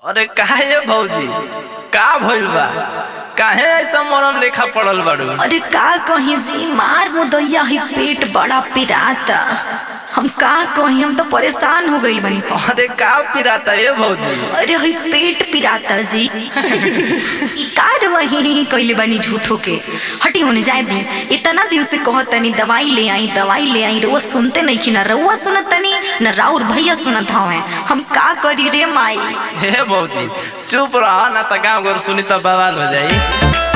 अरे काहे ये भौजी का भइल बा काहे ऐसा मरम लेखा पड़ल बाड़ू अरे का कहीं जी मार मुदैया ही पेट बड़ा पिराता हम का कहीं हम तो परेशान हो गई बनी अरे का पिराता ये भौजी अरे हई पेट पिराता जी ई कार वही कइले बानी झूठो के हटी होने जाए दी इतना दिन से कहत तनी दवाई ले आई दवाई ले आई रउआ सुनते नहीं कि ना रउआ सुनत तनी ना राउर भैया सुनत हवे हम का करी रे माई हे भौजी चुप रह ना त गाँव घर सुनी त बवाल हो जाई